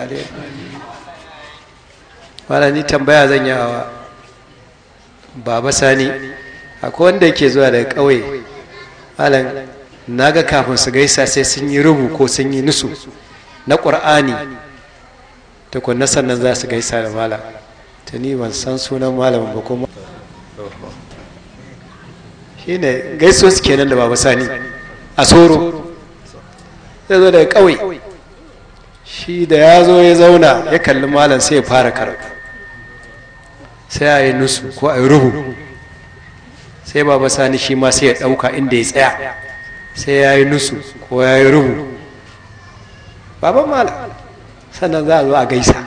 alheri wala ni tambaya zan yi wa baba sani akwai wanda yake zuwa daga ƙauye malam na ga kafin su gaisa sai sun yi rubu ko sun yi nusu na ƙur'ani tukunna sannan za su gaisa da malam ta ni ban san sunan malamin ba kuma shi ne gaiso su kenan da baba sani a soro zai zo daga ƙauye shi da ya zo ya zauna ya kalli malam sai ya fara karatu sai a yi nusu ko a yi rubu sai baba sani shi ma sai ya ɗauka inda ya tsaya sai ya yi nusu ko ya yi rubu baban malam sannan za a zo a gaisa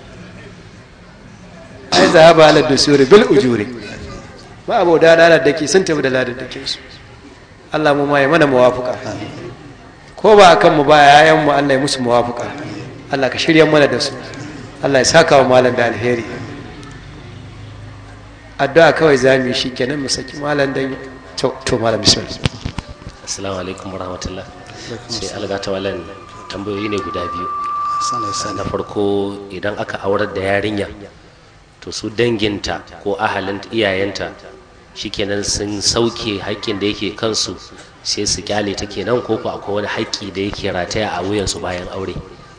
ai za a ba halar da suri bil ujuri ba abu da ladar da ke sun tafi da ladar da ke su Allah mu ma ya mana muwafuka ko ba akan mu ba yayan mu Allah ya musu muwafuka Allah ka shirya mana da su Allah ya saka wa malam da alheri addu'a kawai za mu yi shi kenan mu saki malam dan to malam bismillah assalamu alaikum warahmatullah sai alga ta walan tambayoyi ne guda biyu na farko idan aka aurar da yarinya to su danginta ko ahalin iyayenta shikenan sun sauke haƙƙin da yake kansu sai su kyale ta kenan ko ko akwai wani haƙƙi da yake rataya a wuyansu bayan aure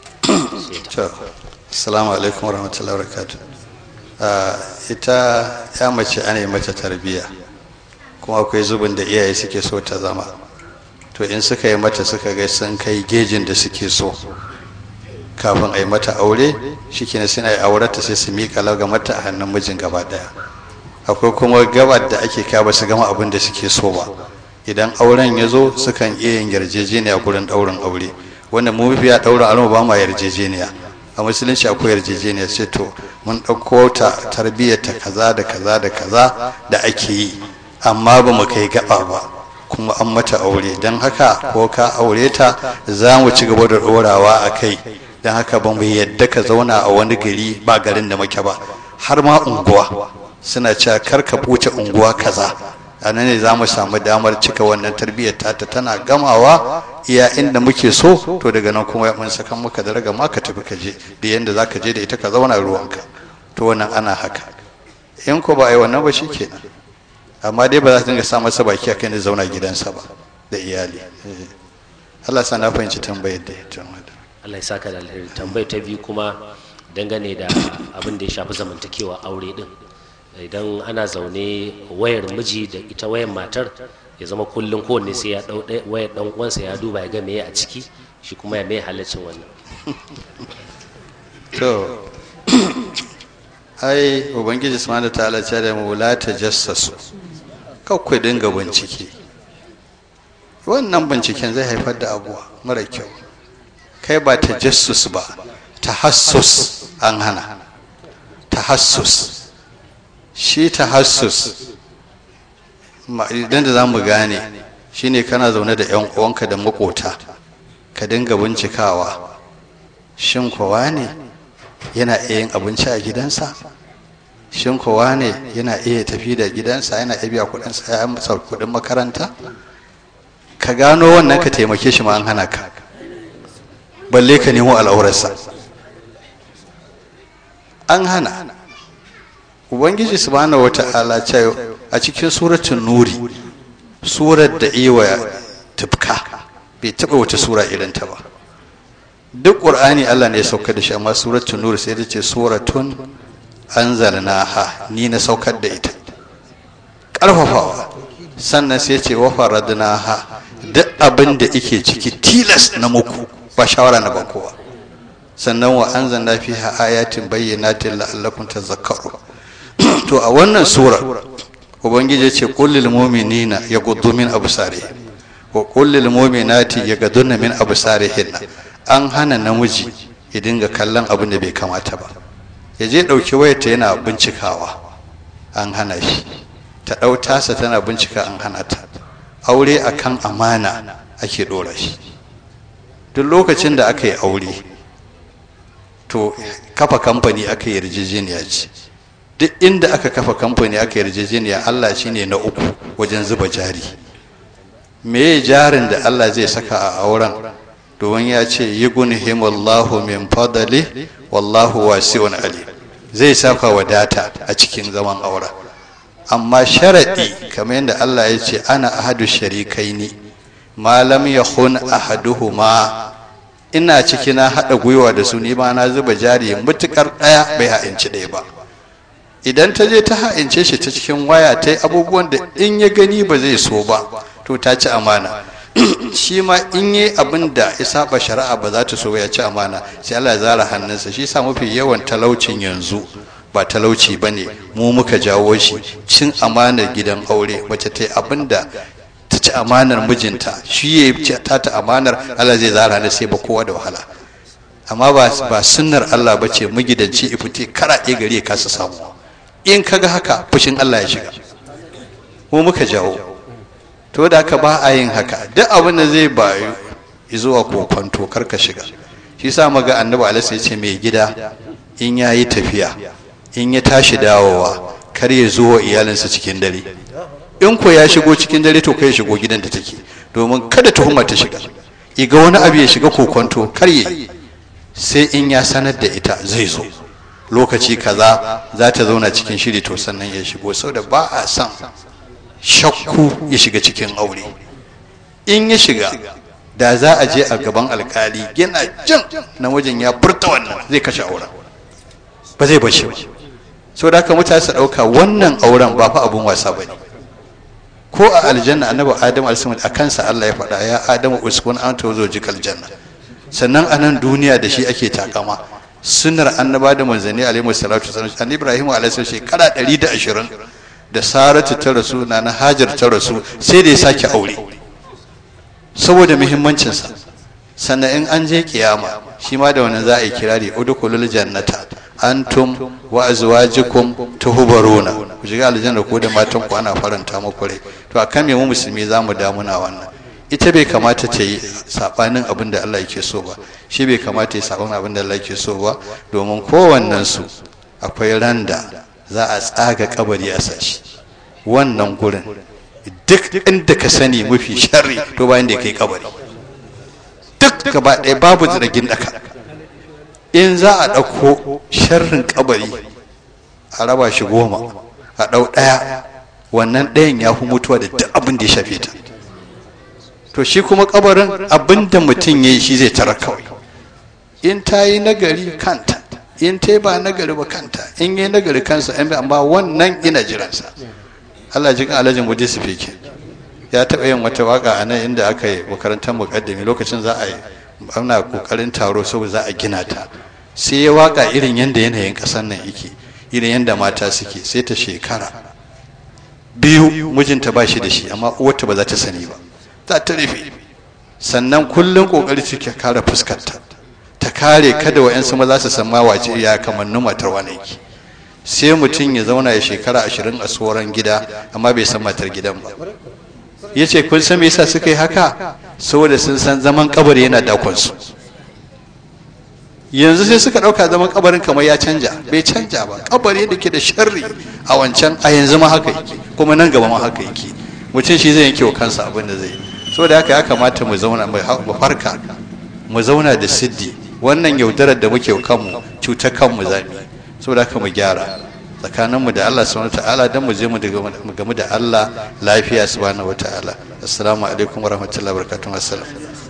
assalamu alaikum warahmatullahi wabarakatuh ita ya mace ana yi mata tarbiyya kuma akwai zubin da iyaye suke so ta zama to in suka yi mata suka ga sun kai gejin da suke so kafin a yi mata aure shikenan suna yi aurata sai su miƙa laga mata a hannun mijin gaba ɗaya akwai kuma gabar da ake kawo ba su gama abin da suke so ba idan auren ya zo sukan iya yin yarjejeniya gurin ɗaurin aure wanda mu mafiya ɗaurin aure ba ma yarjejeniya a musulunci akwai yarjejeniya sai to mun ɗauko ta tarbiyyar ta kaza da kaza da kaza da ake yi amma ba mu kai gaba ba kuma an mata aure don haka ko ka aure ta za mu ci gaba da ɗorawa a kai don haka ba mu yadda ka zauna a wani gari ba garin da muke ba har ma unguwa suna cewa kar ka buce unguwa kaza a nan ne za mu samu damar cika wannan tarbiyyar tata tana gamawa iya inda muke so to daga nan kuma mun saka muka da raga ma ka tafi ka je da yanda za ka je da ita ka zauna ruwanka to wannan ana haka in ko ba a yi wannan ba shikenan amma dai ba za su dinga sa masa baki akan da zauna gidansa ba da iyali Allah sa na fahimci tambayar da ya Allah ya saka da alheri tambayar ta biyu kuma dangane da abin da ya shafi zamantakewa aure din idan ana zaune wayar miji da ita wayar matar ya zama kullum kowanne sai ya dau wayar dan uwansa ya duba ya ga meye a ciki shi kuma ya mai halaccin wannan to ai ubangiji subhanahu ta'ala ce da mu la tajassasu ku dinga bincike wannan binciken zai haifar da abuwa mara kyau kai ba tajassus ba tahassus an hana tahassus shi tahassus idan da za mu gane shine kana zaune da yan uwanka da makota ka dinga bincikawa shin kowa ne yana iya yin abinci a gidansa shin kowa ne yana iya tafi da gidansa yana iya biya kudinsa ya masa kudin makaranta ka gano wannan ka taimake shi ma an hana ka balle ka nemo al'aurarsa an hana ubangiji subhanahu wata'ala ce a cikin suratun nuri surar da iwa tufka bai taba wata sura irin ta ba duk qur'ani Allah ne ya sauka da shi amma suratun nuri sai da ce suratun anzalnaha ni na saukar da ita karfafawa sannan sai ce wa faradnaha duk abin da yake ciki tilas na muku ba shawara na kowa sannan wa anzalna fiha ayatin bayyinatin la'allakum tadhakkarun to a wannan sura ubangiji ya ce kullil mu'minina yaghuddu min absarihim wa kullil mu'minati yaghudduna min absarihin an hana namiji ya dinga kallon abin da bai kamata ba ya je dauki wayarta yana bincikawa an hana shi ta dau tasa tana bincika an hana ta aure akan amana ake dora shi duk lokacin da aka yi aure to kafa kamfani aka yi yarjejeniya ce duk inda aka kafa kamfani aka yarjejeniya Allah shine na uku wajen zuba jari meye jarin da Allah zai saka a auren domin ya ce yughnihimullahu min fadli wallahu wasi'un ali zai saka wadata a cikin zaman aure amma sharadi kamar yadda Allah ya ce ana ahadu sharikaini ma lam yakhun ahaduhuma ina ciki na haɗa gwiwa da su ni ma na zuba jari mutukar ɗaya bai ha'inci ɗaya ba idan ta je ta ha'ince shi ta cikin waya ta yi abubuwan da in ya gani ba zai so ba to ta ci amana shi ma in yi abin da ya saba shari'a ba za ta so ya ci amana sai Allah ya zara hannunsa shi sa mafi yawan talaucin yanzu ba talauci ba ne mu muka jawo shi cin amanar gidan aure mace ta yi abin da ta ci amanar mijinta shi ya ta ta amanar Allah zai zara hannun sai ba kowa da wahala amma ba sunnar Allah ba ce magidanci ifite karaɗe gari ya kasa samu in kaga haka fushin Allah ya shiga mu muka jawo to da haka ba a yin haka duk abin da zai bayu zuwa kokonto kar ka shiga shi sa maga annabi alaihi ya ce mai gida in ya yi tafiya in ya tashi dawowa kar ya zo wa iyalinsa cikin dare in ko ya shigo cikin dare to kai ya shigo gidan da take domin kada tuhuma ta shiga iga wani abu ya shiga kokonto kar ya sai in ya sanar da ita zai zo lokaci kaza za ta zauna cikin shiri to sannan ya shigo saboda ba a son shakku ya shiga cikin aure in ya shiga da za a je a gaban alkali yana jin namijin ya furta wannan zai kashe auren ba zai bashi ba so da haka mutane su ɗauka wannan auren ba fa abun wasa ba ne ko a aljanna annabi adamu alaihi a kansa Allah ya faɗa ya adamu uskun an tawo jikal janna sannan a nan duniya da shi ake takama sunnar annaba da manzanni alaihi salatu wasallam annabi ibrahim alaihi shekara 120 da saratu ta rasu na na hajar ta rasu sai da ya sake aure saboda muhimmancinsa sannan in an je kiyama shi ma da wannan za a yi kirari udkhulul jannata antum wa azwajukum tuhbaruna ku shiga aljanna ko da matan ku ana faranta muku rai to akan me mu musulmi zamu damuna wannan ita bai kamata ta yi sabanin abin da Allah yake so ba shi bai kamata ya sabanin abin da Allah yake so ba domin kowannen su akwai randa za a tsaga kabari a sashi wannan gurin duk inda ka sani mafi sharri to bayan da kai kabari duk gaba ɗaya babu zirgin daka in za a ɗauko sharrin kabari a raba shi goma a ɗau ɗaya wannan ɗayan ya fi mutuwa da duk abin da ya shafe ta to shi kuma kabarin abin da mutum ya yi shi zai tara kawai in ta yi nagari kanta in ta ba nagari ba kanta in yi nagari kansa yan amma wannan ina jiransa Allah jikin alhajin gudu su fike ya taɓa yin wata waka a nan inda aka yi makarantar muƙaddami lokacin za a yi ana ƙoƙarin taro saboda za a gina ta sai ya waka irin yadda yanayin ƙasar nan yake irin yadda mata suke sai ta shekara biyu mijinta ba shi da shi amma uwarta ba za ta sani ba za ta rufe sannan kullum ƙoƙari suke kare fuskarta ta kare kada wa 'yansu maza su san wace ya kamannin matar wani yake sai mutum ya zauna ya shekara ashirin a tsoron gida amma bai san matar gidan ba ya ce kun san me yasa suka yi haka saboda sun san zaman kabari yana dakonsu yanzu sai suka ɗauka zaman kabarin kamar ya canja bai canja ba kabari da ke da sharri a wancan a yanzu ma haka yake kuma nan gaba ma haka yake mutum shi zai yanke wa kansa abin da zai saboda haka ya kamata mu zauna mu farka mu zauna da siddi wannan yaudarar da muke kanmu cutar kanmu zami saboda haka mu gyara tsakaninmu da Allah subhanahu ta'ala dan mu je mu gamu da Allah lafiya subhanahu ta'ala assalamu alaikum wa rahmatullahi wa barakatuh assalam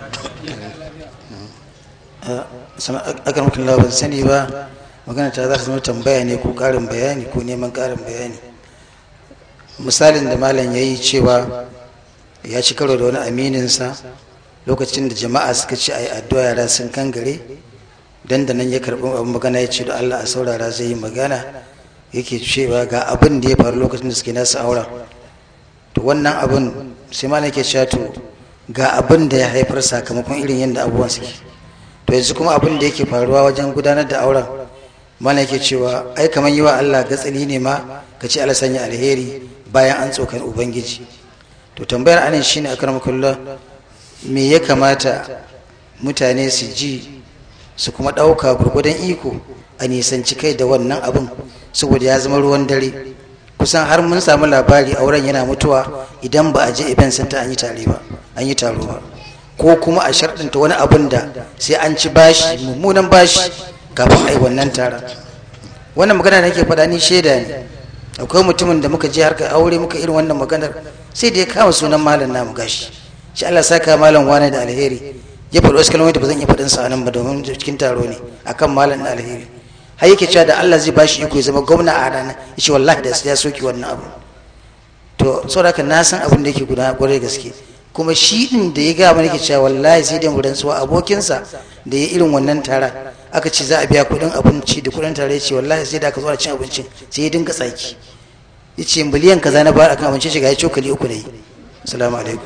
akan mutum ban sani ba magana ta za ta zama tambaya ne ko karin bayani ko neman karin bayani misalin da malam ya yi cewa ya ci karo da wani amininsa lokacin da jama'a suka ce a yi addu'a yara sun kangare dan da nan ya karɓi abin magana ya ce da Allah a saurara zai yi magana yake cewa ga abin da ya faru lokacin da suke nasu auren to wannan abin sai malam ke cewa to ga abin da ya haifar sakamakon irin yadda abubuwan suke to yanzu kuma abin da yake faruwa wajen gudanar da auren malam yake cewa ai kamar yi wa Allah gatsali ne ma ka ce Allah sanya alheri bayan an tsokan ubangiji to tambayar anan shine akramakullah me ya kamata mutane su ji su kuma ɗauka gurgudan iko a nisanci kai da wannan abin saboda ya zama ruwan dare kusan har mun samu labari auren yana mutuwa idan ba a je event center an yi tare ba an yi taro ba ko kuma a sharɗinta wani abun da sai an ci bashi mummunan bashi kafin a yi wannan taron wannan magana da nake faɗa ni shaida ne akwai mutumin da muka je harka aure muka irin wannan maganar sai da ya kama sunan malam namu gashi shi Allah saka malam wani da alheri ya faɗi wasu kalmomi da ba zan iya faɗin sa nan ba domin cikin taro ne akan malam da alheri har yake cewa da Allah zai bashi iko ya zama gwamna a rana ya ce wallahi da ya soki wannan abu to saboda haka na san abin da yake guda kwarai gaske kuma shi din da ya gaya mana yake cewa wallahi sai dai mu rantsuwa abokinsa da ya irin wannan tara aka ce za a biya kuɗin abinci da kuɗin tare ya ce wallahi sai da aka zo da cin abincin sai ya dinga tsaki ya ce miliyan kaza na bayar akan abinci shiga ya cokali uku ne assalamu alaikum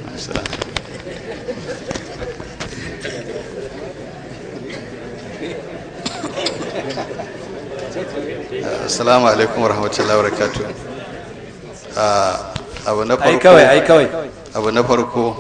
assalamu alaikum warahmatullahi wabarakatuh abu na ai farko kawai ai kawai abu na farko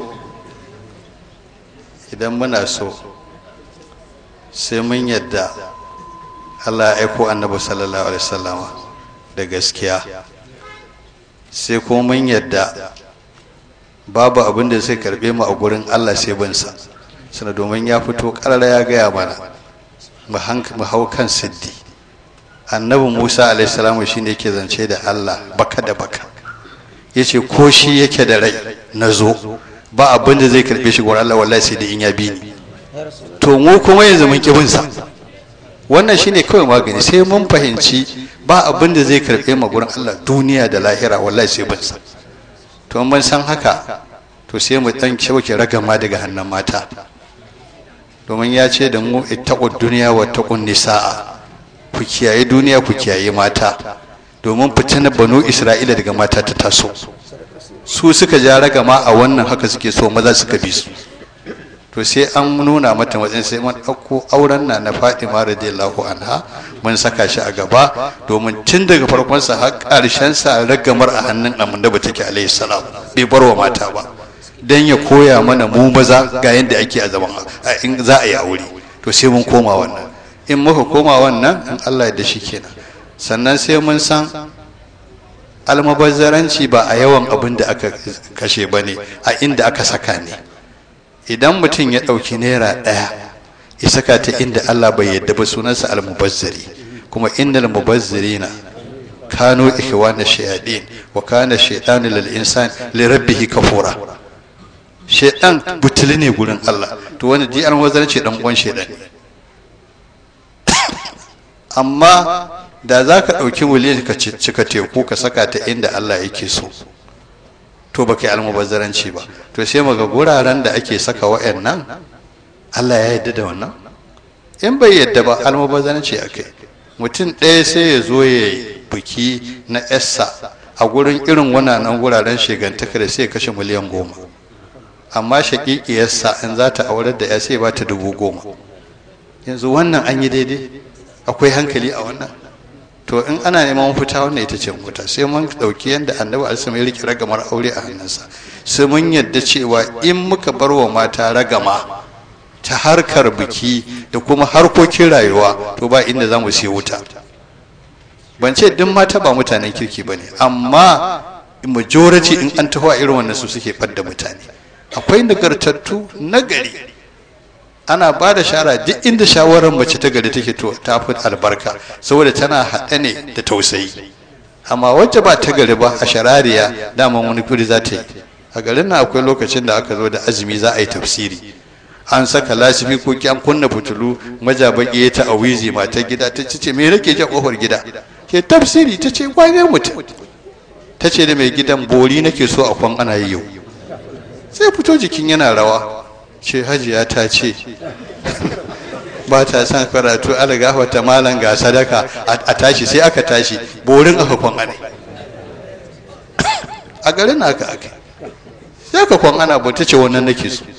idan muna so sai mun yadda Allah ya aiko annabi sallallahu alaihi wasallama da gaskiya sai kuma mun yadda babu abin da zai karbe mu a gurin Allah sai bin sa sana domin ya fito karara ya gaya mana mu hank- mu hau kan siddi annabi Musa alaihi salamu shine yake zance da Allah baka da baka yace ko shi yake da rai na zo ba abin da zai karbe shi gurin Allah wallahi sai da in ya bi ni to mu kuma yanzu mun ki bin sa wannan shine kawai magani sai mun fahimci ba abin da zai karbe mu gurin Allah duniya da lahira wallahi sai bin sa to mun san haka to sai mu dan shauke ragama daga hannun mata domin ya ce da mu ittaqud duniya wa taqun nisaa ku kiyaye duniya ku kiyaye mata domin fitinar banu isra'ila daga mata ta taso su suka ja ragama a wannan haka suke so maza suka bi su to sai an nuna mata matsayin sai mun ɗauko auren na na Fatima radiyallahu anha mun saka shi a gaba domin tun daga farkon sa har ƙarshen sa ragamar a hannun annabi take alaihi salam bai bar wa mata ba dan ya koya mana mu maza ga yadda ake a zaman a in za a yi aure to sai mun koma wannan in muka koma wannan in Allah ya da shi kenan sannan sai mun san almabazzaranci ba a yawan abin da aka kashe ba ne a inda aka saka ne idan mutum ya ɗauki naira ɗaya ya saka ta inda Allah bai yadda ba sunansa almubazzari kuma innal mubazzirina kanu ikhwana shayadin wa kana shaytanu lil insan li rabbih kafura shaytan butuli ne gurin Allah to wanda ji almubazzarci dan uwan shaytan ne amma da za ka ɗauki miliyan ka cika teku ka saka ta inda Allah yake so to baka yi almubazzaranci ba to sai maga guraren da ake saka wa'annan Allah ya yarda da wannan in bai yarda ba almubazzaranci akai mutum ɗaya sai ya zo ya yi biki na essa a gurin irin wannan guraren shegantaka da sai ya kashe miliyan goma amma shaƙiƙiyarsa in za ta aurar da ya sai ba ta dubu goma yanzu wannan an yi daidai akwai hankali a wannan to in ana neman fita wannan ita ce mafita sai mun dauki yadda annabi alisu ya rike ragamar aure a hannunsa sai mun yadda cewa in muka bar wa mata ragama ta harkar biki da kuma harkokin rayuwa to ba inda za mu siya wuta ban ce duk mata ba mutanen kirki ba ne amma majority in an taho a irin wannan su suke fadda mutane akwai nagartattu nagari ana ba da shara duk inda shawarar mace ta gari take to ta fi albarka saboda tana haɗe ne da tausayi amma wacce ba ta gari ba a sharariya daman wani kuri za ta yi a garin nan akwai lokacin da aka zo da azumi za a yi tafsiri an saka lasifi ko an kunna fitulu majabaki ya ta awizi matar gida ta ce me rake jan kofar gida ke tafsiri ta ce wane mutum ta ce da mai gidan bori nake so a kwan ana yi yau sai fito jikin yana rawa ce hajiya ta ce ba ta son karatu ala gafata malam ga sadaka a tashi sai aka tashi borin aka kwan ana a garin aka aka sai aka kwan ana ba ta ce wannan nake so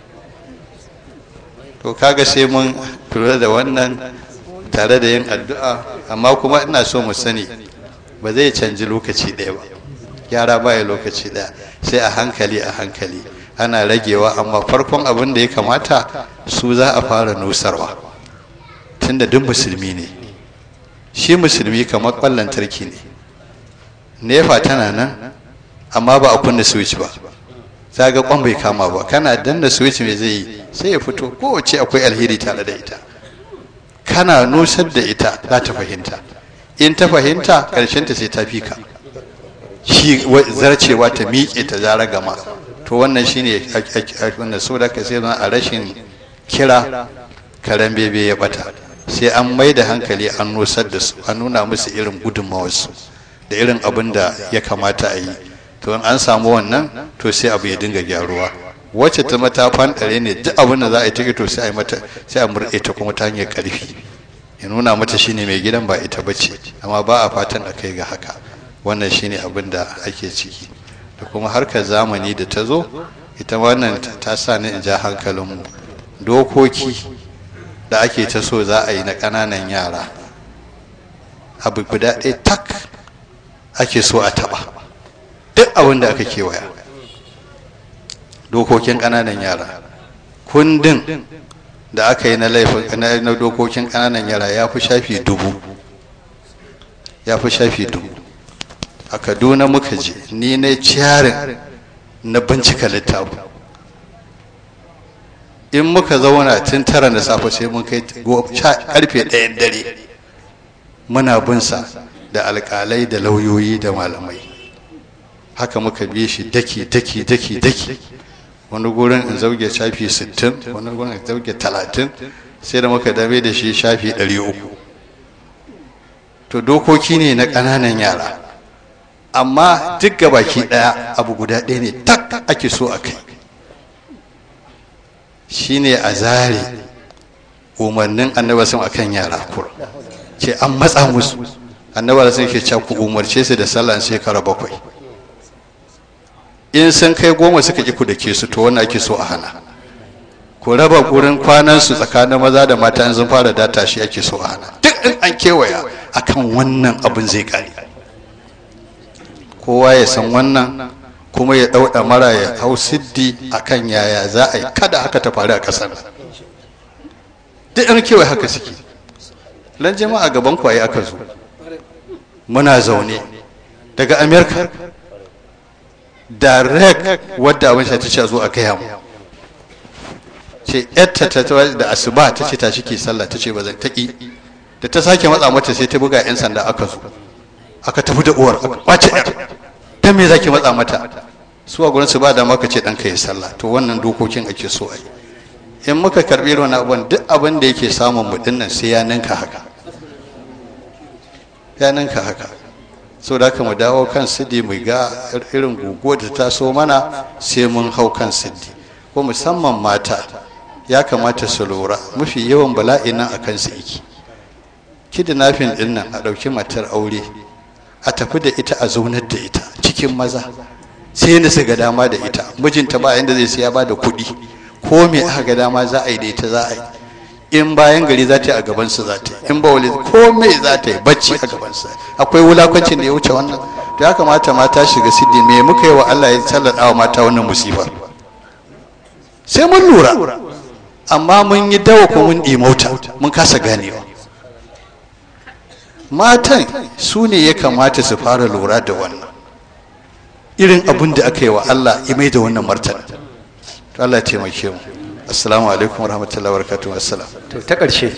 to kaga sai mun lura da wannan tare da yin addu'a amma kuma ina so mu sani ba zai canji lokaci ɗaya ba gyara baya lokaci ɗaya sai a hankali a hankali ana ragewa amma farkon abin da ya kamata su za a fara nusarwa tunda duk musulmi ne shi musulmi kamar ƙwallon tarki ne nefa tana nan amma ba a kunna switch ba za ga kwan bai kama ba kana danna switch mai zai yi sai ya fito kowace akwai alheri tare da ita kana nusar da ita za ta fahimta in ta fahimta ƙarshen ta sai ta fi ka shi zarcewa ta miƙe ta zara gama to wannan shine wanda so da ka sai a rashin kira karen bebe ya bata sai an mai da hankali an nusar da su an nuna musu irin gudunmawarsu da irin abin da ya kamata a yi to in an samu wannan to sai abu ya dinga gyaruwa wacce ta mata fanɗare ne duk abin da za a yi take to sai a mata sai a murɗe ta kuma ta hanyar ƙarfi ya nuna mata shine mai gidan ba ita bace amma ba a fatan a kai ga haka wannan shine abin da ake ciki da kuma harkar zamani da ta zo ita wannan ta sa ni in ja hankalinmu dokoki da ake ta so za a yi na ƙananan yara abu guda ɗaya tak ake so a taɓa duk abin da aka kewaya dokokin ƙananan yara kundin da aka yi na laifin na dokokin ƙananan yara ya fi shafi dubu ya fi shafi dubu a kaduna muka je ni na ciyarin na bincika littafi in muka zauna tun tara na safe sai mun kai karfe ɗayan dare muna binsa da alƙalai da lauyoyi da malamai haka muka bi shi daki daki daki daki wani gurin in zauge shafi 60 wani gurin in zauge 30 sai da muka dame da shi shafi 300 to dokoki ne na ƙananan yara amma duk baki ɗaya abu guda ɗaya ne tak ake so a kai shine a zare umarnin annaba sun akan yara kur ce an matsa musu annaba sun ke ku umarce su da sallan shekara bakwai in sun kai goma suka ki ku da ke su to wannan ake so a hana ku raba gurin kwanan su tsakanin maza da mata in sun fara data shi ake so a hana duk in an kewaya akan wannan abin zai kare kowa ya san wannan kuma ya ɗauɗa mara ya hau siddi a kan yaya za a yi kada haka ta faru a ƙasar duk an kewaye haka suke lan jama'a gaban kwaye aka zo muna zaune daga amerika direct wadda abin ta ce zo a gaya mu ce yadda ta da asuba ta ce ta shi ke sallah ta ce ba zan taƙi da ta sake matsa mata sai ta buga 'yan sanda aka zo aka tafi da uwar aka kwace 'yar ta me zaki matsa mata su a gurin su ba da maka ce ɗanka ya sallah to wannan dokokin ake so a yi in muka karɓi wani abin duk abin da yake samun mu dinnan sai ya ninka haka ya ninka haka so da haka mu dawo kan siddi mu ga irin guguwa da ta so mana sai mun hau kan siddi ko musamman mata ya kamata su lura mafi yawan bala'i nan a kan su iki kidnapping din nan a ɗauki matar aure a tafi da ita a zaunar da ita cikin maza sai yadda su ga dama da ita mijinta ba yadda zai siya ba da kuɗi ko me aka ga dama za a yi da ita za a yi in bayan gari za ta yi a gabansu za ta yi in ba wali ko me za ta yi bacci a gabansa akwai wulakancin da ya wuce wannan to ya kamata mata shiga siddi me muka yi wa Allah ya sallada wa mata wannan musibar sai mun lura amma mun yi dawa ko mun ɗimauta mun kasa ganewa matan su ne ya kamata su fara lura da wannan irin abin da aka yi wa Allah ya mai da wannan martani to Allah ya taimake mu assalamu alaikum wa rahmatullahi wa barakatuhu assalam to ta ƙarshe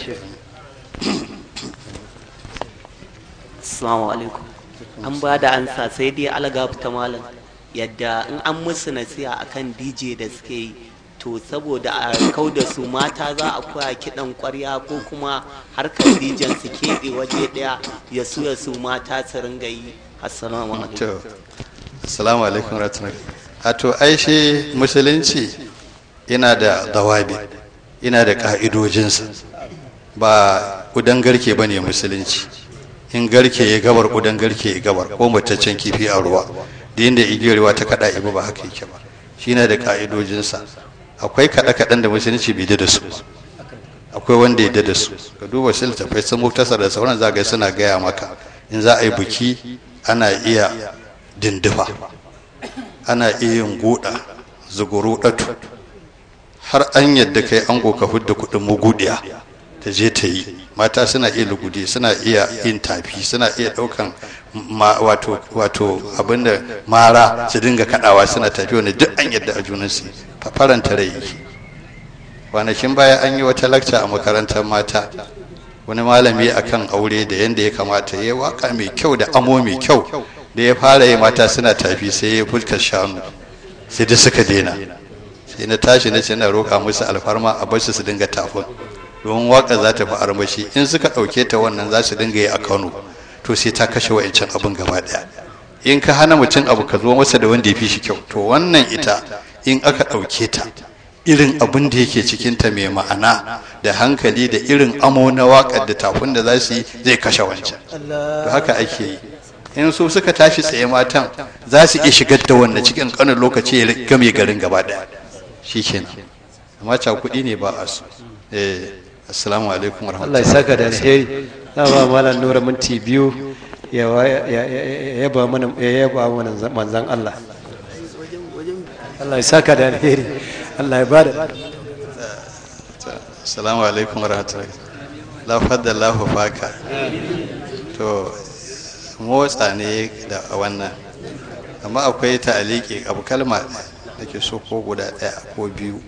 assalamu alaikum an ba da ansa sai dai algaf ta malam yadda in an musu nasiha akan dj da suke yi to saboda a kau da su mata za a koya kiɗan ƙwarya ko kuma harkar dijan su keɓe waje ɗaya ya su ya su mata su ringa yi assalamu alaikum to assalamu alaikum wa rahmatullahi a to ai shi musulunci yana da dawabi yana da ka'idojinsa ba kudan garke ba ne musulunci in garke ya gabar kudan garke ya gabar ko mataccen kifi a ruwa da yadda igiyar ruwa ta kada ibu ba haka yake ba shi na da ka'idojinsa akwai kaɗe-kaɗen da musulunci bai da su akwai wanda ya da su ka duba shi littafai sun muktasar da sauran zagai suna gaya maka in za a yi buki ana iya dindifa ana iya yin guda zuguru ɗatu har an yadda kai an ka hudda kuɗin mugudiya ta je ta yi mata suna iya lugude suna iya yin tafi suna iya ɗaukan wato wato abinda mara su dinga kaɗawa suna tafi wani duk an yadda a junansu faranta rai kwanakin baya an yi wata lakca a makarantar mata wani malami akan aure da yadda ya kamata ya waka mai kyau da amo mai kyau da ya fara yi mata suna tafi sai ya fuskar shanu sai da suka daina sai na tashi na ce na roƙa musu alfarma a bar su su dinga tafin domin waka za ta fi armashi in suka ɗauke ta wannan za su dinga yi a kano to sai ta kashe wa'ancan abin gaba ɗaya in ka hana mutum abu ka zo masa da wanda ya fi shi kyau to wannan ita in aka ɗauke ta irin abin da yake cikinta mai ma'ana da hankali da irin amo na waƙar da tafin da za su yi zai kashe wancan to haka ake yi in su suka tashi tsaye matan za su iya shigar da wannan cikin ƙanin lokaci ya game garin gaba ɗaya shi kenan amma kuɗi ne ba a su eh assalamu alaikum wa Allah ya saka da alheri na ba malam nura minti biyu ya yaba mana ya yaba mana manzon Allah Allah ya saka da alheri Allah ya bada assalamu alaikum wa rahmatullahi la faddallahu faka to motsa ne da wannan amma akwai ta'aliki abu kalma da ke so ko guda ɗaya ko biyu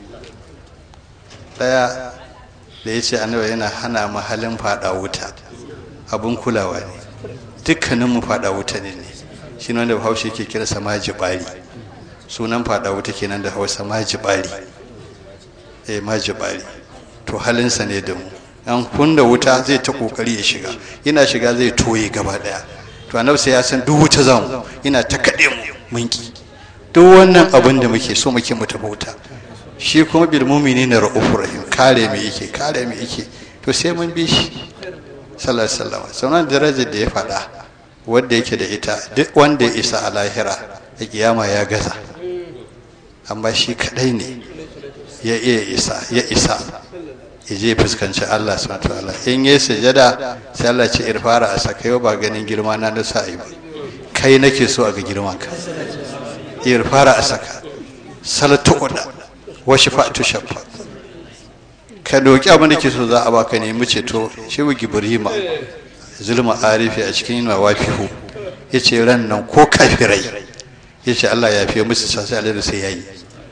ɗaya da ya ce annabi yana hana mu halin fada wuta abun kulawa ne dukkaninmu fada wuta ne ne shi wanda bahaushe ke kira sama jibari sunan fada wuta kenan da hausa ma jibari eh ma jibari to halinsa ne da mu an kunna wuta zai ta kokari ya shiga yana shiga zai toye gaba daya to annabi sai ya san duk wuta zamu ina ta kade mu munki duk wannan abin da muke so muke mu tafi wuta shi kuma bil mu'minina ra'ufur rahim kare mu yake kare mu yake to sai mun bi shi sallallahu alaihi wasallam sauran darajar da ya faɗa wanda yake da ita duk wanda ya isa a lahira a kiyama ya gaza amma shi kadai ne ya iya isa ya isa ya je fuskanci Allah subhanahu wataala in yi sujada sai Allah ce irfara a saka yau ba ganin girma na da sa'i ba kai nake so a ga girman ka irfara a saka salatu uda wa shafa'atu shafa ka doki abin da ke so za a baka nemi ceto shi wa gibrima zulma arifi a cikin yana wafihu ya ce ran nan ko kafirai ya ce Allah ya fiye musu sasai alaihi sai ya yi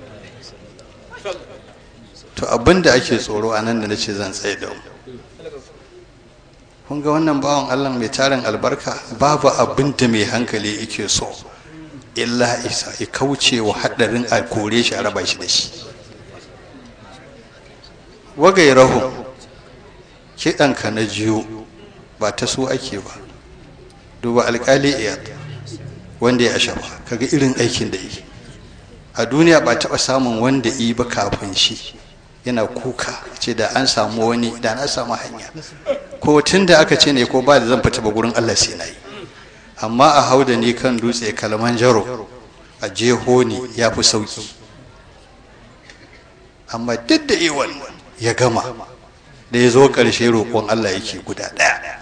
to abin da ake tsoro a nan da na ce zan tsaye da mu kun ga wannan bawan Allah mai tarin albarka babu abin da mai hankali yake so illa isa ya kauce wa haɗarin a kore shi a raba shi da shi wagairahu kiɗanka na jiyo ba ta so ake ba duba alƙali iyad wanda ya asha ba kaga irin aikin da yi a duniya ba taɓa samun wanda yi ba kafin shi yana kuka ce da an samu wani da na samu hanya ko tun da aka ce ne ko ba da zan fita ba gurin allah sai na yi amma a hau da ni kan dutse kalman jaro a jeho ni ya fi sauki amma duk da iwan ya gama da ya zo ƙarshe roƙon Allah yake guda ɗaya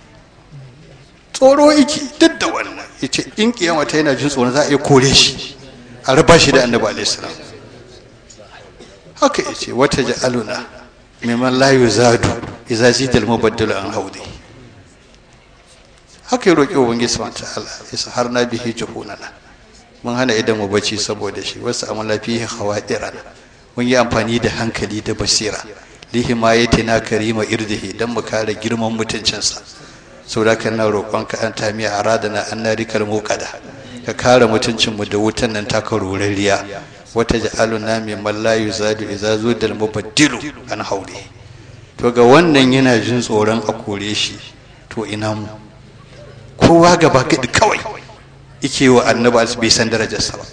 tsoro yake duk da wannan ya ce in kiyama ta yana jin tsoron za a iya kore shi a raba shi da annabi alaihissalam haka ya ce wata ja'aluna mimman la yuzadu idza zida al-mubaddalu an haudi haka ya roƙi ubangiji subhanahu ta'ala ya har na bihi juhunana mun hana idan mu bacci saboda shi wasu amala fihi khawadiran mun yi amfani da hankali da basira lihimayatina karima irdihi dan mu kare girman mutuncinsa saboda kan na roƙon ka an tamiya aradana an narikal muqada ka kare mutuncin mu da wutan nan taka rorariya wata ja'aluna min man la yuzadu idza zudal mubaddilu an haure to ga wannan yana jin tsoron a kore shi to ina mu kowa gaba gadi kawai yake wa annabi bai san darajarsa ba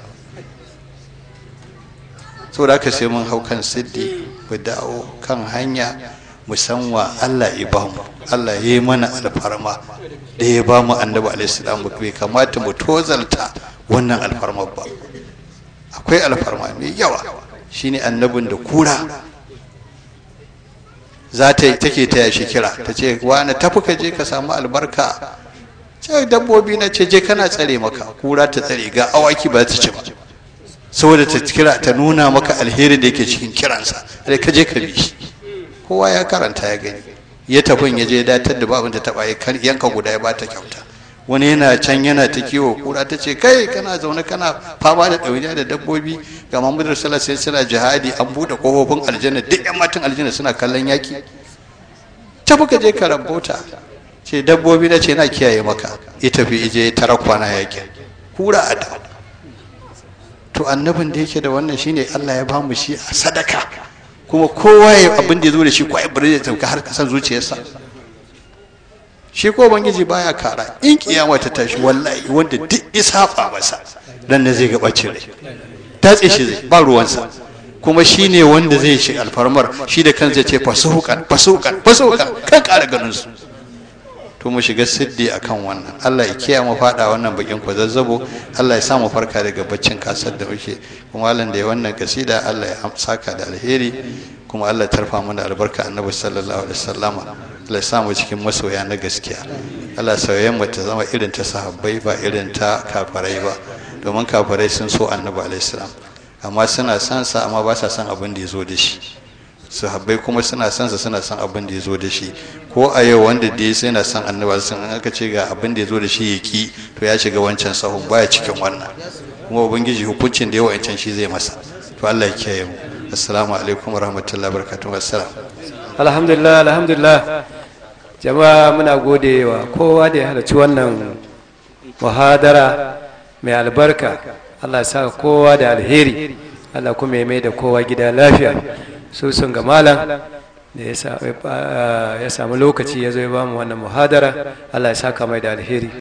saboda haka sai mun hau kan siddi mu dawo kan hanya mu san wa Allah ya ba mu Allah ya yi mana alfarma da ya ba mu annabi alaihi salam bai kamata mu tozalta wannan alfarmar ba akwai alfarma mai yawa shine annabin da kura za ta take taya shi kira ta ce wani tafi ka je ka samu albarka ce dabbobi na ce je kana tsare maka kura ta tsare ga awaki ba ta ci ba saboda ta kira ta nuna maka alheri da yake cikin kiransa sai ka je ka bi shi kowa ya karanta ya gani ya tafin ya je datar da babin ta taba ya yanka guda ya bata kyauta wani yana can yana ta kiwo kura ta ce kai kana zaune kana fama da ɗauniya da dabbobi ga mamudu sallah sai suna jihadi an buɗe kofofin aljanna duk yan matan aljanna suna kallon yaki ta ka je ka rabota ce dabbobi na ce na kiyaye maka ya tafi ije tara kwana yakin kura a da to annabin da yake da wannan shine Allah ya bamu shi a sadaka kuma kowa ya abin da ya zo da shi ko ya bari ya tauka har kasan zuciyarsa shi ko bangiji baya kara in kiyama ta tashi wallahi wanda duk isafa masa dan ne zai ga bacin rai tatse shi zai ba ruwansa kuma shi ne wanda zai shi alfarmar shi da kansa ce fasuhukan fasuhukan fasuhukan kan kara ganin su to mu shiga siddi akan wannan Allah ya kiyaye mu fada wannan bakin ku zazzabo Allah ya sa mu farka daga baccin kasar da muke kuma Allah da ya wannan kasida Allah ya saka da alheri kuma Allah ya tarfa mana albarka annabi sallallahu alaihi wasallama Allah ya sa mu cikin masoya na gaskiya Allah sauyen mu ta zama irin ta sahabbai ba irin ta kafarai ba domin kafarai sun so annabi alaihi salam amma suna son sa amma ba sa son abin da ya zo da shi sahabbai kuma suna son sa suna son abin da ya zo da shi ko a yau wanda da sai na son annabi sun an aka ce ga abin da ya zo da shi ya ki to ya shiga wancan sahun baya cikin wannan kuma ubangiji hukuncin da ya wancan shi zai masa to Allah ya kiyaye mu assalamu alaikum wa rahmatullahi wa barakatuh assalam alhamdulillah alhamdulillah jama'a muna gode wa kowa da ya halarci wannan muhadara mai albarka Allah ya saka kowa da alheri Allah kuma ya mai da kowa gida lafiya su sun ga malam da ya samu lokaci ya zo ya ba mu wannan muhadara Allah ya saka mai da alheri